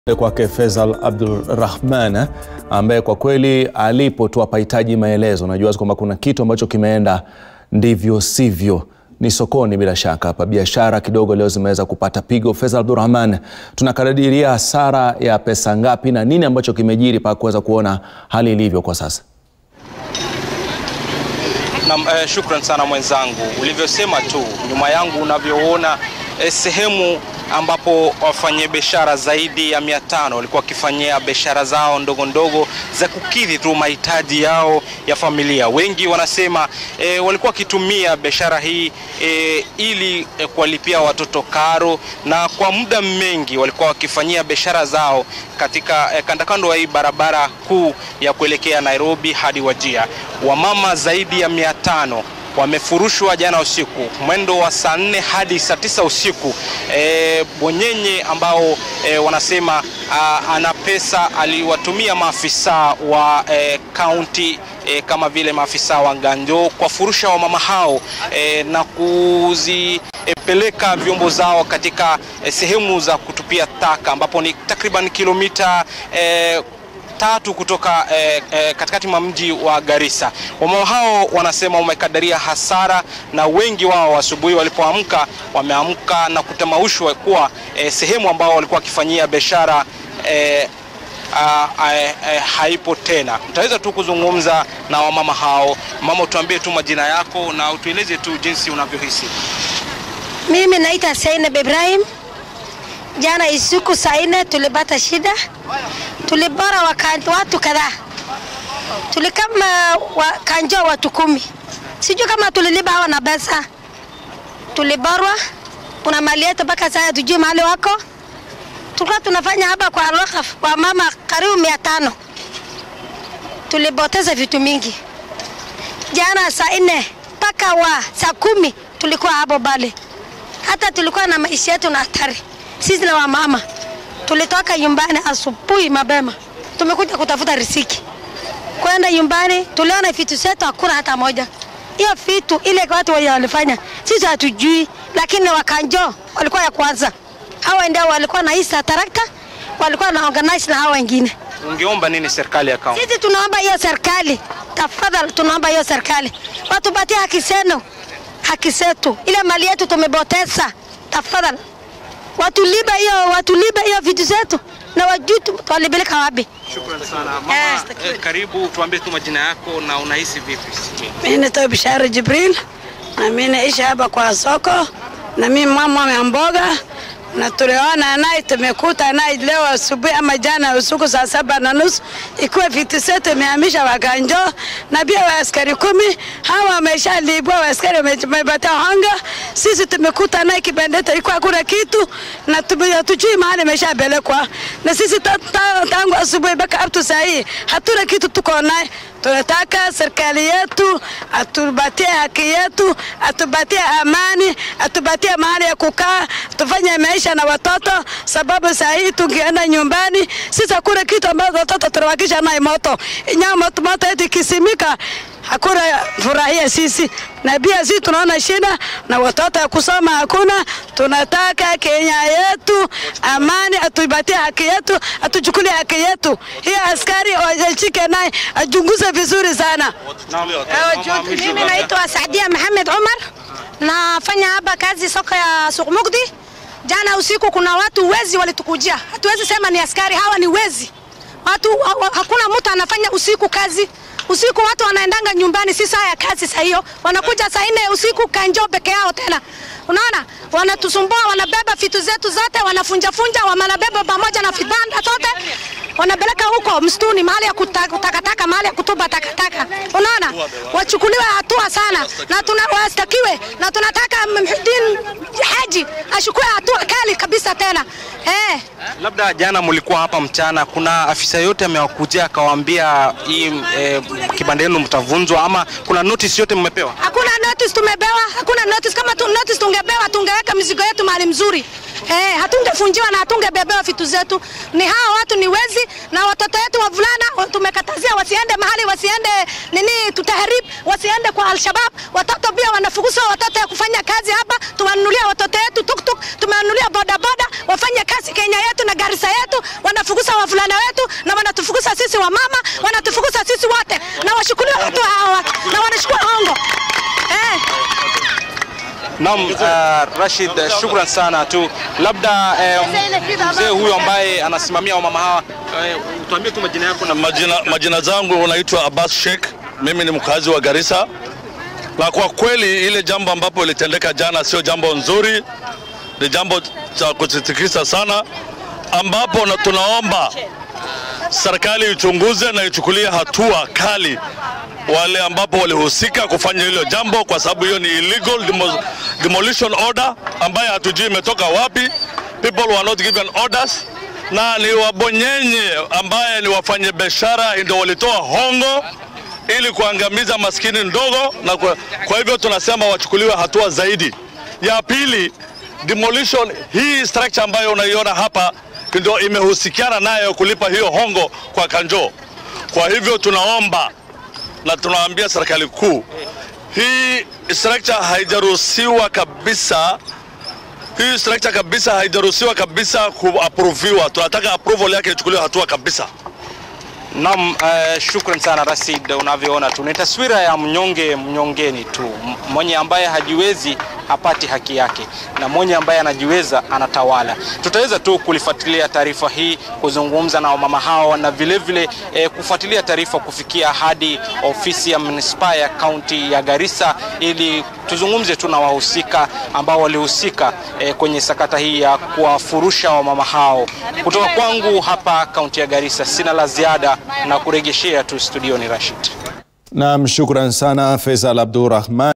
kwake Faisal Abdulrahman ambaye kwa kweli alipo tu hapahitaji maelezo. Najua kwamba kuna kitu ambacho kimeenda ndivyo sivyo. Ni sokoni bila shaka hapa, biashara kidogo leo zimeweza kupata pigo. Faisal Abdulrahman, tunakadiria hasara ya pesa ngapi na nini ambacho kimejiri mpaka kuweza kuona hali ilivyo kwa sasa? Na, eh, shukran sana mwenzangu, ulivyosema tu nyuma yangu unavyoona eh, sehemu ambapo wafanyabiashara zaidi ya mia tano walikuwa wakifanyia biashara zao ndogo ndogo za kukidhi tu mahitaji yao ya familia. Wengi wanasema e, walikuwa wakitumia biashara hii e, ili e, kuwalipia watoto karo, na kwa muda mengi walikuwa wakifanyia biashara zao katika e, kandakando ya hii barabara kuu ya kuelekea Nairobi hadi Wajia. Wamama zaidi ya mia tano wamefurushwa jana usiku mwendo wa saa nne hadi saa tisa usiku. E, bonyenye ambao e, wanasema a, ana pesa aliwatumia maafisa wa kaunti e, e, kama vile maafisa wa Nganjo kuwafurusha wamama hao e, na kuzipeleka e, vyombo zao katika e, sehemu za kutupia taka ambapo ni takriban kilomita e, tatu kutoka eh, eh, katikati mwa mji wa Garissa. Wamama hao wanasema wamekadiria hasara, na wengi wao asubuhi walipoamka wameamka na kutamaushwa kuwa eh, sehemu ambao walikuwa wakifanyia biashara eh, Uh, uh, uh, haipo tena. Utaweza tu kuzungumza na wamama hao. Mama, tuambie tu majina yako na utueleze tu jinsi unavyohisi. Mimi naita Zainab Ibrahim. Jana usiku saa nne tulipata shida, tulibora watu kadhaa, tulikama wakanjua watu kumi, sijui kama tuliliba hawa na pesa. Tuliborwa, kuna mali yetu mpaka sasa tujui mahali wako. Tulikuwa tunafanya hapa kwa Alwakaf kwa mama karibu mia tano, tulipoteza vitu mingi. Jana saa nne mpaka wa saa kumi tulikuwa hapo bale, hata tulikuwa na maisha yetu na hatari sisi na wamama tulitoka nyumbani asubuhi mapema, tumekuja kutafuta riziki. Kwenda nyumbani, tuliona vitu zetu hakuna hata moja. Hiyo vitu ile watu walifanya sisi hatujui, lakini wakanjo walikuwa ya kwanza. Hawa ndio walikuwa na isa tarakta, walikuwa na organize na hawa wengine. Ungeomba nini serikali ya kaunti? Sisi tunaomba hiyo serikali, tafadhali, tunaomba hiyo serikali watupatie haki zenu, haki zetu, ile mali yetu tumepoteza, tafadhali watulibe hiyo watulibe hiyo vitu zetu na wajui walipeleka wapi. Shukrani sana mama. Eh, karibu tuambie tu majina yako na unahisi vipi? Mimi naitwa Bishara Jibril na mimi naishi hapa kwa soko na mimi mama wa mboga na tuliona naye tumekuta naye leo asubuhi ama jana usiku saa saba na nusu ikiwa vitu zetu imehamisha Waganjo na pia waaskari kumi hawa wameshalibwa, waaskari wamepata hanga. Sisi tumekuta naye kibandeta ilikuwa hakuna kitu na hatujui mahali imeshapelekwa, na sisi tangu asubuhi mpaka up to saa hii hatuna kitu tuko naye. Tunataka serikali yetu atupatie haki yetu, atupatie amani, atupatie mahali ya kukaa, tufanye maisha na watoto, sababu saa hii tungeenda nyumbani sisi hakuna kitu ambacho watoto tunawakisha naye moto nyama moto, moto yetu ikisimika hakuna furahia sisi, na pia sisi tunaona shida na watoto ya kusoma hakuna. Tunataka Kenya yetu amani, atupatie haki yetu, atuchukulie haki yetu. Hiyo askari washike naye achunguze vizuri sana. Mimi naitwa Saadia Mohamed Omar, nafanya hapa kazi soko ya Suq Mukdi. Jana usiku kuna watu wezi walitukujia, hatuwezi sema ni askari, hawa ni wezi. Watu hakuna mtu anafanya usiku kazi usiku watu wanaendanga nyumbani, si saa ya kazi. Saa hiyo wanakuja saa nne usiku kanjo peke yao tena, unaona, wanatusumbua, wanabeba vitu zetu zote, wanafunjafunja, wanabeba pamoja na vibanda zote wanapeleka huko msituni, mahali ya kutakataka, mahali ya kutupa takataka. Unaona, wachukuliwe hatua sana na tuna wastakiwe, na tunataka Muhyiddin Haji ashukue hatua kali kabisa tena eh. Labda jana mlikuwa hapa mchana, kuna afisa yote amewakujia akawaambia hii eh, kibanda yenu mtavunjwa, ama kuna notice yote mmepewa? Hakuna notice tumepewa, hakuna notice. Kama tu notice tungepewa, tungeweka mizigo yetu mahali mzuri eh, hatungefunjiwa na hatungebebewa vitu zetu. Ni hawa watu ni wezi, na watoto wetu wavulana tumekatazia wasiende mahali, wasiende nini, tutaharib, wasiende kwa Alshabab. Watoto pia wanafukuzwa, watoto ya kufanya kazi hapa. Tuwanunulia watoto wetu tuktuk, tumewanunulia bodaboda, wafanye kazi Kenya yetu na Garissa yetu. Wanafukuza wavulana wetu na wanatufukuza sisi wamama, wanatufukuza sisi wote, na washukuliwe watu hawa na wanachukua hongo eh. Naam, uh, Rashid, uh, shukran sana tu. Labda eh, mzee huyu ambaye anasimamia wamama hawa eh, tuambie tu majina yako na Majina, majina zangu unaitwa Abbas Sheikh, mimi ni mkazi wa Garissa, na kwa kweli ile jambo ambapo ilitendeka jana sio jambo nzuri, ni jambo cha kusitikisa sana, ambapo na tunaomba serikali ichunguze na ichukulie hatua kali wale ambapo walihusika kufanya hilo jambo, kwa sababu hiyo ni illegal demo, demolition order ambaye hatujui imetoka wapi. People were not given orders, na ni wabonyenye ambaye ni wafanye biashara ndio walitoa hongo ili kuangamiza maskini ndogo, na kwa, kwa hivyo tunasema wachukuliwe hatua zaidi. Ya pili, demolition hii structure ambayo unaiona hapa ndio imehusikiana nayo kulipa hiyo hongo kwa Kanjo. Kwa hivyo tunaomba na tunaambia serikali kuu, hii structure haijaruhusiwa kabisa, hii structure kabisa haijaruhusiwa kabisa kuaproviwa. Tunataka approval yake ichukuliwe hatua kabisa. Naam, uh, shukran sana Rashid. Unavyoona tu ni taswira ya mnyonge mnyongeni tu, M- mwenye ambaye hajiwezi hapati haki yake na mwenye ambaye anajiweza anatawala. Tutaweza tu kulifuatilia taarifa hii, kuzungumza na wamama hao na vile vile eh, kufuatilia taarifa kufikia hadi ofisi ya manispaa ya kaunti ya Garissa ili tuzungumze tu na wahusika ambao walihusika eh, kwenye sakata hii ya kuwafurusha wamama hao. Kutoka kwangu hapa kaunti ya Garissa sina la ziada na kurejeshea tu studioni Rashid. Naam, shukran sana Faisal Abdurrahman.